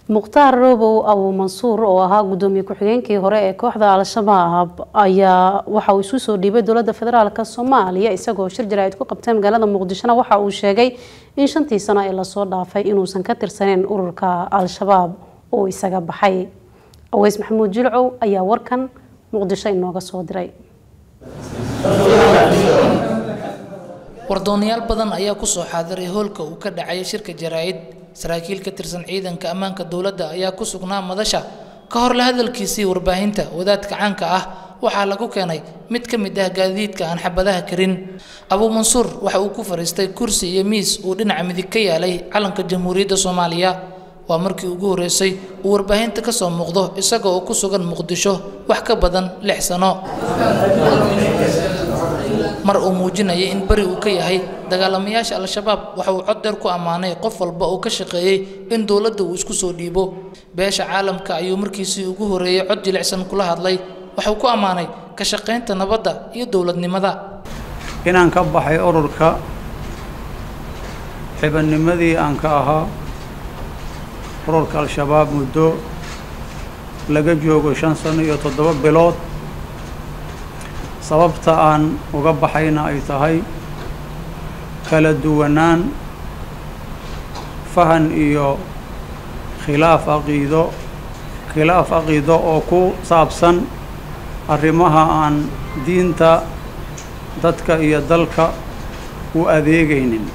mukhtaar robow abu mansuur oo ahaa gudoomiye ku-xigeenkii hore ee kooxda al-shabaab ayaa waxa uu isu soo dhiibay dowladda federaalk soomaaliya isagoo shir jaraa'id ku qabtay magaalada muqdishona waxa uu sheegay in shantii sano ee lasoo dhaafay inuusan ka tirsaneyn ururka al-shabaab oo isaga baxay aweys maxamuud jilcow ayaa warkan muqdisho inooga soo diray wardoonayaal badan ayaa kusoo xaadiray hoolka uu ka dhacay shirka jaraa'id saraakiil ka tirsan ciidanka ammaanka dowladda ayaa ku sugnaa madasha ka hor la hadalkiisii warbaahinta wadaadka caanka ah waxaa lagu keenay mid ka mid ah gaadiidka aan xabadaha karin abuu mansuur waxa uu ku fadhiistay kursi iyo miis uu dhinaca midig ka yaalay calanka jamhuuriyadda soomaaliya waa markii ugu horreysay uu warbaahinta ka soo muuqdo isaga oo ku sugan muqdisho wax ka badan lix sano mar uu muujinayay in beri uu ka yahay dagaalamayaasha al-shabaab waxa uu cod dheer ku ammaanay qof walba oo ka shaqeeyey in dowladda uu isku soo dhiibo beesha caalamka ayuu markiisii ugu horreeyey cod jilicsan kula hadlay waxuu ku ammaanay ka shaqaynta nabadda iyo dowladnimada inaan ka baxay ururka xibannimadii aan ka ahaa ururka al-shabaab muddo laga joogo shan sano iyo toddoba bilood sababta aan uga baxayna ay tahay kala duwanaan fahan iyo khilaaf aqiido khilaaf aqiido oo ku saabsan arrimaha aan diinta dadka iyo dalka u adeegaynin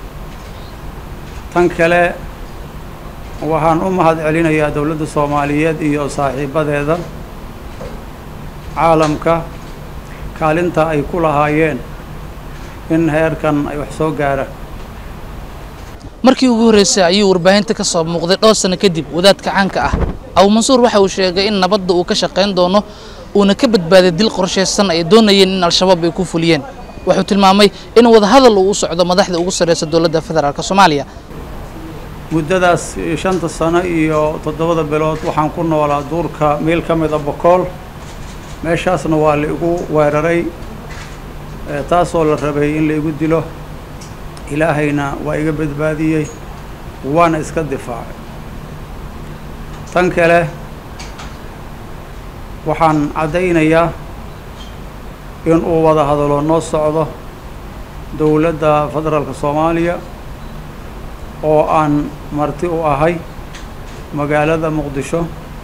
tan kale waxaan u mahad celinayaa dowladda soomaaliyeed iyo saaxiibadeeda caalamka kaalinta ay ku lahaayeen in heerkan ay wax soo gaaraan markii ugu horreysay ayuu warbaahinta ka soo muuqday dhowr sano kadib wadaadka caanka ah abuu mansuur waxa uu sheegay in nabadda uu ka shaqayn doono uuna ka badbaaday dil qorshaysan ay doonayeen in al-shabaab ay ku fuliyeen wuxuu tilmaamay in wadahadal uu u socdo madaxda ugu sarreysa dowladda federaalk soomaaliya muddadaas shanta sano iyo toddobada bilood waxaan ku noolaa duurka meel ka mid a bokool meeshaasna waa la igu weeraray taasoo la rabay in la igu dilo ilaahayna waa iga badbaadiyey waana iska difaacay tan kale waxaan caddaynayaa in uu wada hadalo noo socdo dowladda federaalka soomaaliya oo aan marti u ahay magaalada muqdisho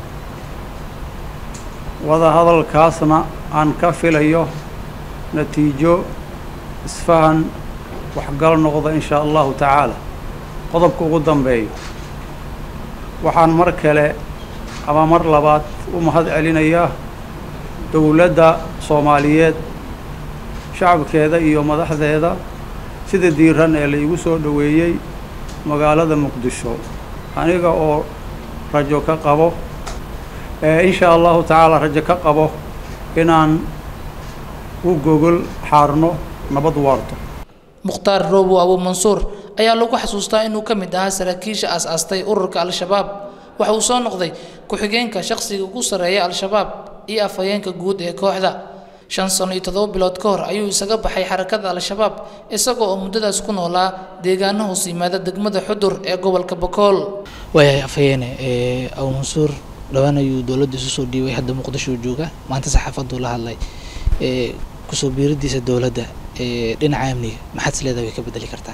wada hadalkaasna aan ka filayo natiijo isfahan waxgal noqda in shaa allahu tacaala qodobka ugu dambeeyo waxaan mar kale ama mar labaad u mahad celinayaa dowladda soomaaliyeed shacabkeeda iyo madaxdeeda sida diiran ee la igu soo dhoweeyey magaalada muqdisho aniga oo rajo ka qabo in shaa allahu tacaala rajo ka qabo inaan u gogol xaarno nabad waarto mukhtaar roobo abuu mansuur ayaa lagu xasuustaa inuu ka mid ahaa saraakiisha aas-aastay ururka al-shabaab waxa uu soo noqday ku-xigeenka shaqsiga ugu sarreeya al-shabaab iyo afhayeenka guud ee kooxda shan sano iyo toddoba bilood ka hor ayuu isaga baxay xarakada al-shabaab isagoo oo muddadaas ku noolaa deegaano hoos yimaada degmada xudur ee gobolka bokool waayahay afhayeene abuu mansuur dhowaan ayuu dowladda isu soo dhiibay hadda muqdisho jooga maanta saxaafaduu la hadlay kusoo biiradiisa dowladda dhinaca amniga maxaad is leedahay way ka bedeli kartaa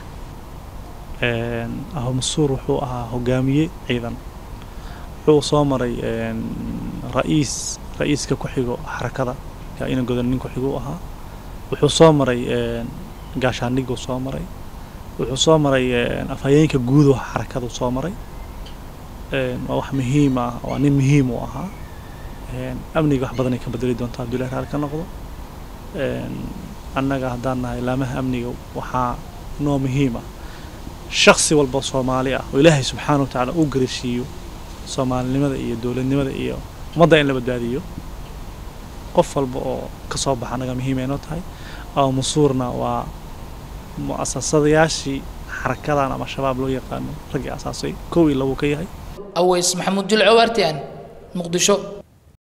abu mansuur wuxuu ahaa hogaamiye ciidan wuxuu soo maray ra-iis ra-iiska ku-xigo xarakada ina godan nin ku-xigo u ahaa wuxuu soo maray gaashaandhiguu soo maray wuxuu soo maray afhayeenka guudo xarakadu soo maray waa wax muhiim ah waa nin muhiim u ahaa amniga wax badanay ka bedeli doontaa hadduu ilahi raali ka noqdo annaga haddaan nahay laamaha amniga waxaa noo muhiim ah shaksi walba soomaali ah oo ilaahay subxaana wa tacaala uu garashiiyo soomaalinimada iyo dowladnimada iyo ummadda in la badbaadiyo qof walba oo ka soo baxa annaga muhiim ay noo tahay abu mansuurna waa mu'asasadayaashii xarakadan ama shabaab loo yaqaano raggii asaasay kow iyo labuu ka yahay aweys maxamuud julco waartian muqdisho